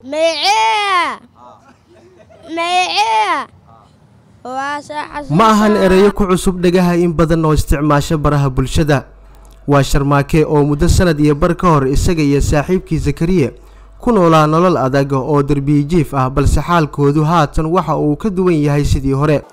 ma ahan ereyo ku cusub dhegaha in badan oo isticmaasho baraha bulshada waa sharmaake oo muddo sanad iyo bar ka hor isaga iyo saaxiibkii zakariye ku noolaa nolol adag oo derbiyijiif ah balse xaalkoodu haatan waxa uu ka duwan yahay sidii hore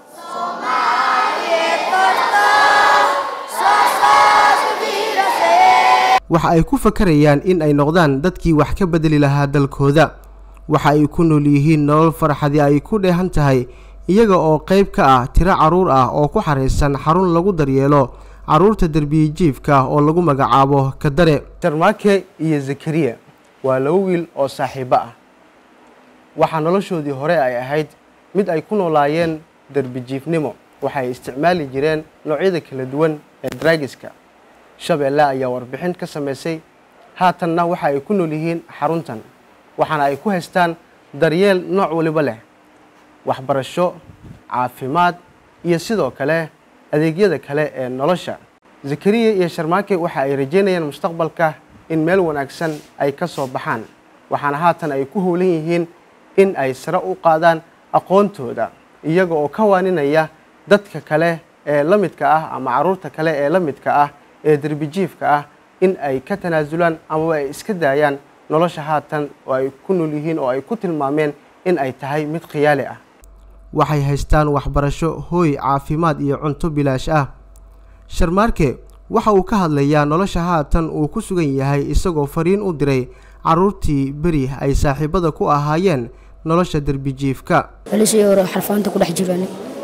waxa ay ku fakarayaan in ay noqdaan dadkii wax ka bedeli lahaa dalkooda waxa ay ku nool yihiin nolol farxadi ay ku dheehan tahay iyaga oo qayb ka ah tiro carruur ah oo ku xaraysan xarun lagu daryeelo carruurta derbiyijiifka oo lagu magacaabo kadare sharmaake iyo zakariya waa laba wiil oo saaxiibo ah waxaa noloshoodii hore ay ahayd mid ay ku noolaayeen derbijiifnimo waxay isticmaali jireen noocyada kala duwan ee draagiska shabeelle ayaa warbixin ka samaysay haatanna waxa ay ku nool yihiin xaruntan waxaana ay ku haystaan daryeel nooc waliba leh waxbarasho caafimaad iyo sidoo kale adeegyada kale ee nolosha zakariya iyo sharmaake waxa ay rajeynayaan mustaqbalka in meel wanaagsan ay ka soo baxaan waxaana haatan ay ku howlan yihiin in ay sare u qaadaan aqoontooda iyaga oo ka waaninaya dadka kale ee la midka ah ama carruurta kale ee la midka ah ee derbijiifka ah in ay ka tanaasulaan amaba ay iska daayaan nolosha haatan oo ay ku nool yihiin oo ay ku tilmaameen in ay tahay mid khiyaali ah waxay haystaan waxbarasho hooy caafimaad iyo cunto bilaash ah sharmaarke waxa uu ka hadlayaa nolosha haatan uu ku sugan yahay isagoo fariin u diray carruurtii beri ay saaxiibada ku ahaayeen nolosha derbijiifka alisii hore xarfaanta ku dhex jiraan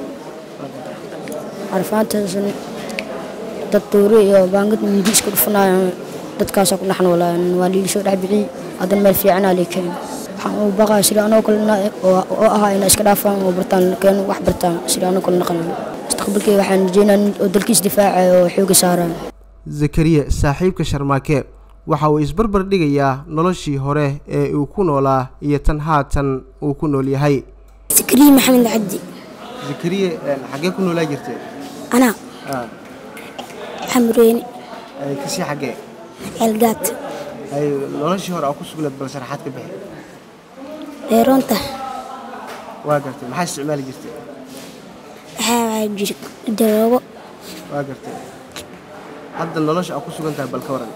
xarfaantaasna dad doore iyo baangad mindi isku dhufanaayan dadkaasaa ku dhex noolaayan waa liilisoo dhex bixiyey haddana meel fiicanaa lii keen waxaan u baqaa sida anoo kale oo ahaa inay iska dhaafaan oo bartaan keen wax bartaan sida anoo kale naqanan mustaqbalkii waxaan rajeynaa oo dalkiis difaacaya oo xooga saaraan zakariya saaxiibka sharmaake waxa uu isbarbar dhigayaa noloshii hore ee uu ku noolaa iyo tan haatan uu ku nool yahay zakariya maxamed cabdi zakariya xaggee ku noolaa jirtay anaa xamreeni kasii xaggee ceelgaad ay noloshii hore aa ku sugnayd bal sharaxaad ka bixi dheeroonta waa gartay maxaa isticmaali jirtay waxaa jira daroogo waa gartay hadda nolosha aa ku sugan tahay bal ka waran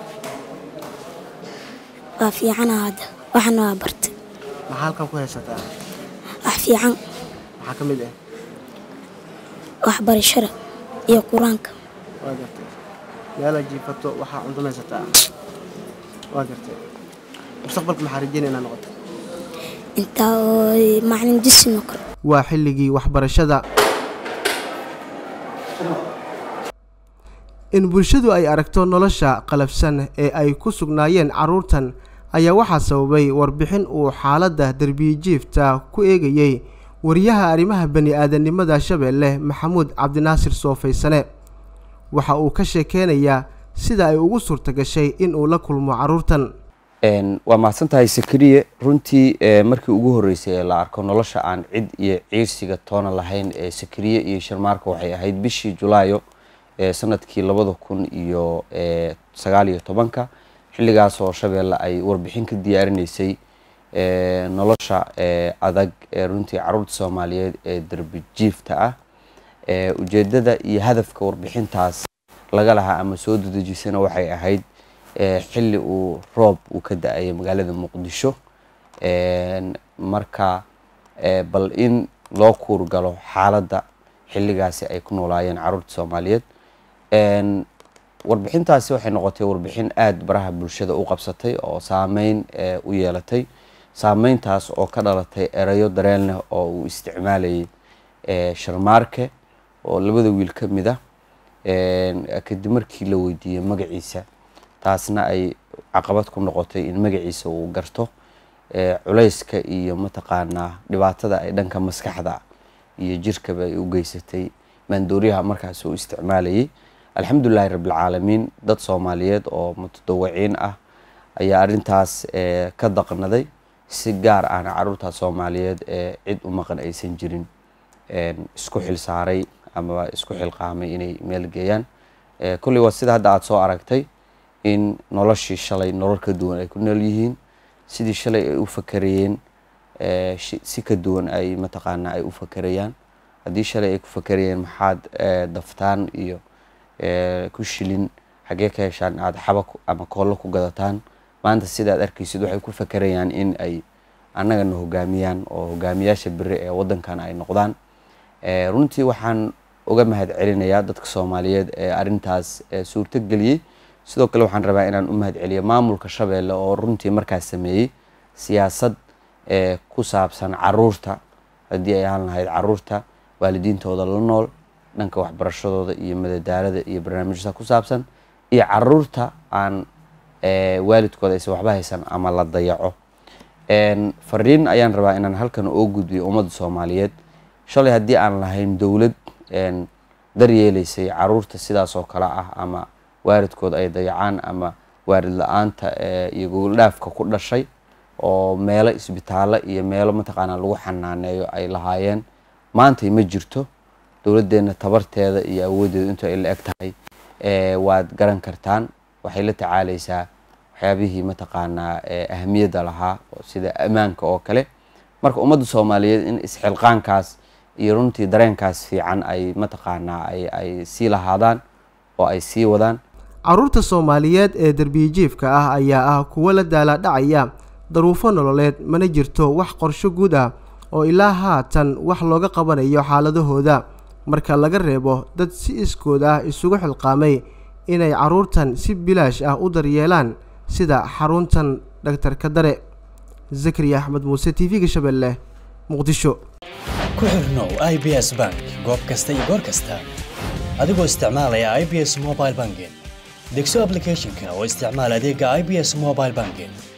waa fiicana hadda waxana waa bartay maxaa halkan ku haysataa wax fiican maxaa ka mid ah waxbarashada iyo qur-aanka waa gartay meelaa jiifato waxaa cuntumaysataa waa gartay mustaqbalka maxaa rajeynaya inaad noqoto intaa oo macalin disin oo kale waa xilligii waxbarashada in bulshadu ay aragto nolosha qalafsan ee ay ku sugnaayeen carruurtan ayaa waxaa sababay warbixin uu xaaladda derbiyijiifta ku eegayey wariyaha arrimaha bani aadamnimada shabeelle maxamuud cabdinaasir soofaysane waxa uu ka sheekeynayaa sida ay ugu suurta gashay in uu la kulmo carruurtan waa mahadsantahay sakariye runtii markii ugu horreysay ee la arko nolosha aan cid iyo ciirsiga toona lahayn ee sakariye iyo sharmaarka waxay ahayd bishii julaayo sanadkii labada kun iyo sagaal iyo tobanka xilligaasoo shabeelle ay warbixin ka diyaarinaysay nolosha adag ee runtii caruurta soomaaliyeed ee derbijiifta ah ujeedada iyo hadafka warbixintaas laga lahaa ama soo dadejisana waxay ahayd xilli uu roob uu ka da-ayay magaalada muqdisho marka bal in loo kuurgalo xaaladda xilligaasi ay ku noolaayeen caruurta soomaaliyeed warbixintaasi waxay noqotay warbixin aada baraha bulshada u qabsatay oo saameyn u yeelatay saameyntaas oo ka dhalatay erayo dareen leh oo uu isticmaalayay sharmaarke oo labada wiil ka mid ah kadib markii la weydiiyey magaciisa taasna ay caqabad ku noqotay in magaciisa uu garto culayska iyo mataqaanaa dhibaatada ay dhanka maskaxda iyo jirkaba ay u geysatay maandooriyaha markaas uu isticmaalayay alxamdulilahi rabbilcaalamiin dad soomaaliyeed oo mutadawiciin ah ayaa arrintaas ka daqnaday si gaar ahna caruurta soomaaliyeed ee cid u maqan aysan jirin isku xil saaray ama isku xilqaamay inay meel geeyaan kolley waa sida hadda aada soo aragtay in noloshii shalay nolol ka duwan ay ku nool yihiin sidii shalay ay u fakarayeen si ka duwan ay mataqaanaa ay u fakerayaan haddii shalay ay ku fakerayeen maxaad daftaan iyo ku shilin xagee ka heshaan aada xaba ama koollo ku gadataan maanta sidaad arkaysid waxay ku fakerayaan in ay annagana hogaamiyaan oo hogaamiyaasha beri ee waddankan ay noqdaan runtii waxaan uga mahad celinayaa dadka soomaaliyeed ee arrintaas suurto geliyey sidoo kale waxaan rabaa inaan u mahad celiyo maamulka shabeelle oo runtii markaas sameeyey siyaasad ku saabsan caruurta haddii ay ahaan lahayd caruurta waalidiintooda la nool dhanka waxbarashadooda iyo madadaalada iyo barnaamijyada ku saabsan iyo caruurta aan waalidkooda aysan waxba haysan ama la dayaco fariin ayaan rabaa inaan halkan oo gudbiyo ummadda soomaaliyeed shalay haddii aan lahayn dowlad daryeeleysay caruurta sidaas oo kale ah ama waalidkood ay dayacaan ama waalid la-aanta iyo gogoldhaafka ku dhashay oo meelo isbitaallo iyo meelo mataqaanaa lagu xanaaneeyo ay lahaayeen maantay ma jirto dowladdeena tabarteeda iyo awooddeeda intu ay la eg tahay waad garan kartaan waxay la tacaaleysaa waxyaabihii mataqaanaa ahamiyadda lahaa sida ammaanka oo kale marka ummadda soomaaliyeed in isxilqaankaas iyo runtii dareenkaas fiican ay mataqaanaa ay sii lahaadaan oo ay sii wadaan caruurta soomaaliyeed ee derbiyijiifka ah ayaa ah kuwo la daalaadhacaya daruufo nololeed mana jirto wax qorsho guud ah oo ilaa haatan wax looga qabanayo xaaladahooda marka laga reebo dad si iskood ah isugu xilqaamay inay carruurtan si bilaash ah u daryeelaan sida xaruntan dhaktarka dare zakariya axmed muuse t v-ga shabeelle muqdisho ku xirnow i b s bank goob kasta iyo goor kasta adigoo isticmaalaya i b s mobile banking degso ablicathonka oo isticmaal adeega i b s mobile banking